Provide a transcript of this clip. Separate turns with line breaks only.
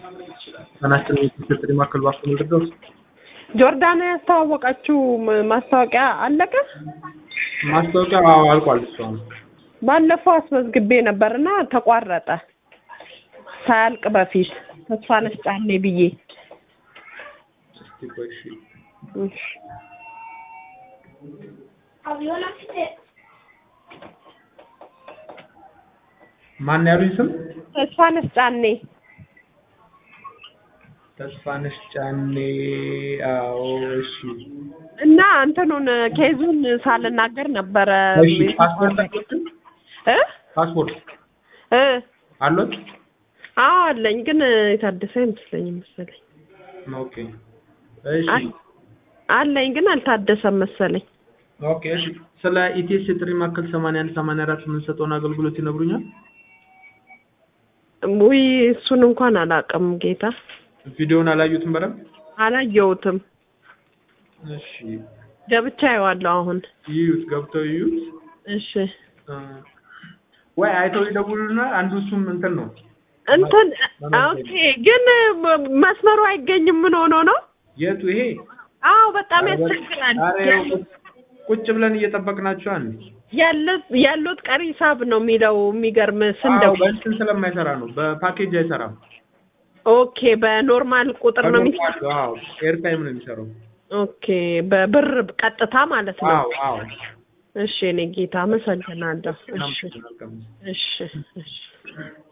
ተናስተን የትስጥሪ ማዕከል ባክቶ ምድረው
ጆርዳን ያስተዋወቀችው ም- ማስታወቂያ አለቀ?
ማስታወቂያ አዎ አልቋል። እሱ አሁን
ባለፈው አስመዝግቤ ነበርና ተቋረጠ ሳያልቅ በፊት ተስፋነሽ ጫኔ ብዬ
እስቲ ቆይ እሺ
እሺ።
ማን ያሉኝ ስም
ተስፋነሽ ጫኔ
ተስፋነሽ ጫኔ። አዎ እሺ
እና እንትኑን ኬዙን ሳልናገር ነበረ
እሺ ፓስፖርት አለዎት?
እ
ፓስፖርት
እ
አሎት?
አዎ አለኝ፣ ግን የታደሰ አይመስለኝም መሰለኝ።
ኦኬ እሺ
አይ- አለኝ ግን አልታደሰም መሰለኝ።
ኦኬ እሺ ስለ ኢቲኤስ የጥሪ ማዕከል 81 84 የምንሰጠውን አገልግሎት ይነግሩኛል?
ውይ እሱን እንኳን አላውቅም ጌታ፣
ቪዲዮውን አላዩትም በደንብ?
አላየሁትም።
እሺ
ገብቻ አየዋለሁ አሁን።
ይዩት፣ ገብተው ይዩት።
እሺ
እ፣ ወይ አይተው ይደውሉና አንዱ እሱም እንትን ነው
እንትን ኦኬ፣ ግን ም- መስመሩ አይገኝም። ምን ሆኖ ነው?
የቱ ይሄ?
አዎ በጣም
ኧረ በ-
ያስቸግራል።
ኧረ ይኸው ቁጭ ብለን እየጠበቅናቸው አንዴ
ያሉት ያሉት ቀሪ ሂሳብ ነው የሚለው። የሚገርም
አዎ
ስንደው
በእንትን ስለማይሰራ ነው በፓኬጅ አይሰራም
ኦኬ፣ በኖርማል ቁጥር ነው የሚሰራው።
በኖርማል አዎ ኤርታይም ነው የሚሰራው
ኦኬ፣ በብር ቀጥታ ማለት ነው።
አዎ አዎ
እሺ፣ እኔ ጌታ አመሰግናለሁ። እሺ፣
መልካም
እሺ፣ እሺ።